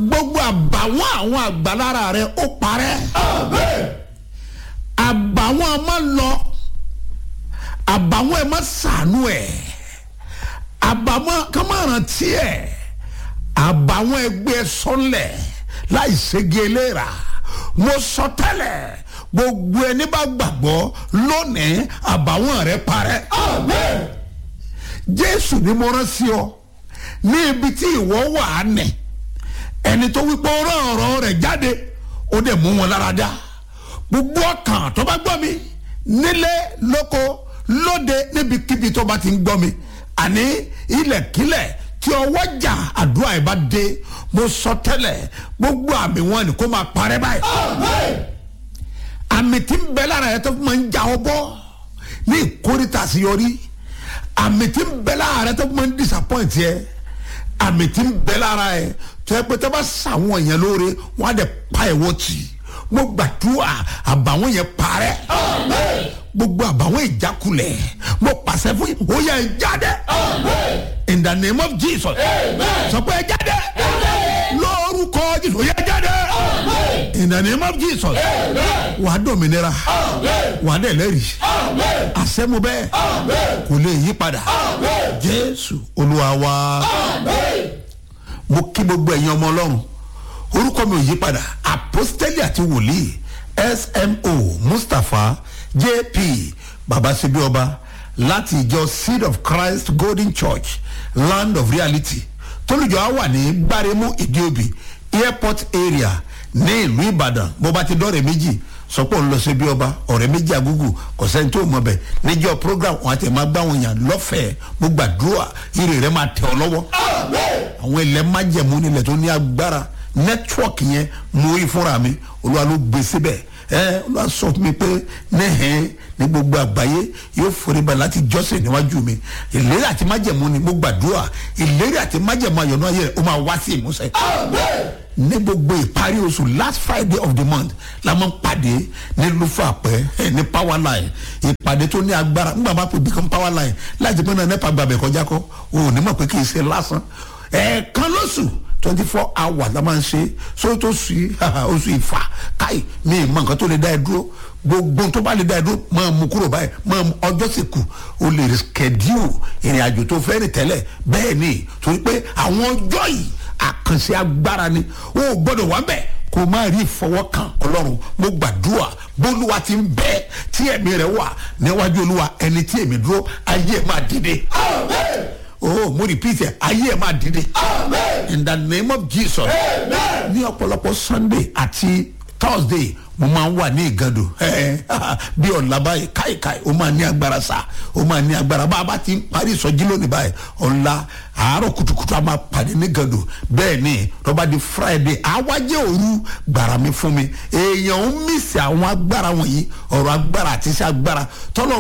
gbogbo àbàwọ́n àwọn àgbàlára rẹ ó parẹ́ àbàwọ́n ọmọ lọ àbàwọ́n ẹ má sànú ẹ̀ àbàwọ́n kọ́mọ̀ràn tiẹ̀ àbàwọ́n ẹgbẹ́ sọ́nlẹ̀ láì ségi eléra mo sọ tẹ́lẹ̀ gbogbo ẹni bá gbàgbọ́ lónìí àbàwọ́n rẹ parẹ́ jésù ni mo rán sí ọ ní ibi tí ìwọ wà á nẹ̀ ẹni tó wípé ó rán ọ̀rọ̀ rẹ̀ jáde ó dẹ̀ mú wọn lára dá gbogbo ọkàn tó bá gbọ́ mi nílé lóko lóde níbikíbi tó bá ti ń gbọ́ mi àní ilẹ̀kílẹ̀ tí ọwọ́ jà àdúrà ẹ̀ bá dé mo sọ tẹ́lẹ̀ gbogbo àmì wọn ni kó máa parẹ́ báyìí àmì tí ń bẹ lára ẹ̀ tó fi máa ń jà ọ bọ́ ní ìkórìtà àṣeyọrí àmì tí ń bẹ lára ẹ̀ tó fi máa ń disappoint yẹ àmì tí ń bẹ lára ẹ̀ tó yẹ pé tó bá sàwọn èèyàn lóore wọn á dẹ̀ pa ẹ̀wọ́ tì í mo gbàdúrà àbàwọn yẹn parẹ́ gbogbo àbàwọn ìjákulẹ̀ mo pàṣẹ fún yín ó yẹ ẹ jáde in the name of jesus sọ pé ẹ jáde lórúkọ jesus ó yẹ ẹ jáde in the name of jesus wàá dòmìnira wàá dẹ̀ lẹ́rìí àṣẹ́mu bẹ́ẹ̀ kò lè yí padà jésù olúwa wa mo kí gbogbo ẹ̀yin ọmọ ọlọ́run orúkọ mi ò yí padà apostoli àti wòlíì smo mustapha jp babasebi ọba láti ìjọ seed of christ golden church land of reality tólùjọ á wà ní gbáremú ìdíòbí airport area ní ìlú ìbàdàn bó bá ti dọ́rẹ̀ méjì sọpọ̀ ń lọ sí bí ọba ọ̀rẹ́ méjì agúgù kò sẹ́ni tó mọ̀ bẹ̀ níjọ́ program wọn àti ẹ̀ máa gbá wọn yàn lọ́fẹ̀ẹ́ mo gbàdúrà ire rẹ máa tẹ̀ ọ́ lọ́wọ́ àwọn ilẹ̀ májẹ̀mú nílẹ̀ tó ní agbára nẹ́tíwọ̀kì yẹn mo rí fúnra mi olúwa ló gbé síbẹ̀ ẹ olúwa sọ fún mi pé nẹ́hẹ̀ẹ́ ní gbogbo àgbáyé yóò forí balẹ̀ láti jọ́sìn níwájú mi ìlérí àti májẹ̀mú ni mo gbàdúrà ìlérí àti májẹ̀mú àyọ̀nù ayé rẹ̀ ó máa wá sí ìmúṣẹ. ní gbogbo ìparí oṣù last friday of the month la máa ń pàdé ní lufapẹ ní power line ìpàdé tó ní agbára nígbà máa pè bí kan power line láti pín náà nípa gbàgbẹ́ kọjá kọ́ òun ní mọ̀ pé kì í ṣe lásán ẹ̀ẹ̀kan lóṣù twenty four hours la máa ń ṣe so tó sì oṣù ìfà káì mi ì mọ nǹkan tó lè dá ẹ dúró gbogbo tó bá lè dá ẹ dúró máa mú kúrò báyìí máa mú ọjọ́ sì kù o lè schedule ìrìn àjò tó fẹ́ rìn tẹ́lẹ̀ bẹ́ẹ̀ ni torí pé àwọn ọjọ́ yìí àkànṣe agbára ni o ò gbọ́dọ̀ wá bẹ́ẹ̀ kò má rí ìfọwọ́kàn ọlọ́run mo gbàdúrà bólúwa ti ń bẹ tí ẹ̀mí rẹ̀ wà níwájú olúwa ẹni tí èmi dúró ayé ẹ̀ máa dìde. amen oh mo repeat ẹ ayé ẹ máa dìde. in the name of jesus. ní ọ̀pọ̀lọpọ̀ sunday àti thursday mo máa ń wà ní ìgàdò bí ọ̀la báyìí káìkáì ó máa ní agbára sá ó máa ní agbára bá a bá ti ń parí ìsọjí lónìí báyìí ọ̀la àárọ̀ kùtùkùtù a máa pàdé ní ìgàdò bẹ́ẹ̀ ni rọ́bà di friday àwájẹ́ òru gbàrà mi fún mi èèyàn ń mísì àwọn agbára wọ̀nyí ọ̀rọ̀ agbára àti iṣẹ́ agbára tọ́lọ́